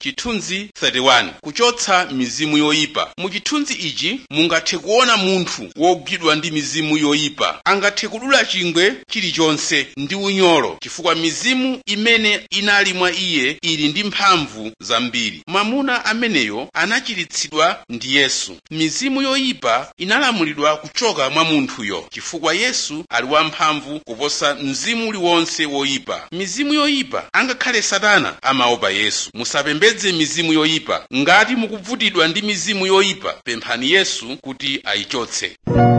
chithunzi 31 kuchotsa mizimu yoyipa mu chithunzi ichi mungathe kuona munthu wogwidwa ndi mizimu yoyipa angathe kudula chingwe chilichonse ndi unyolo chifukwa mizimu imene inali mwa iye ili ndi mphamvu zambiri mwamuna ameneyo anachiritsidwa ndi yesu mizimu yoyipa inalamulidwa kuchoka mwa munthuyo chifukwa yesu ali wamphamvu kuposa mzimu uliwonse woyipa mizimu yoyipa angakhale satana amaopa yesu musapembedze mizimu yoyipa ngati mukuvutidwa ndi mizimu yoyipa pemphani yesu kuti ayichotse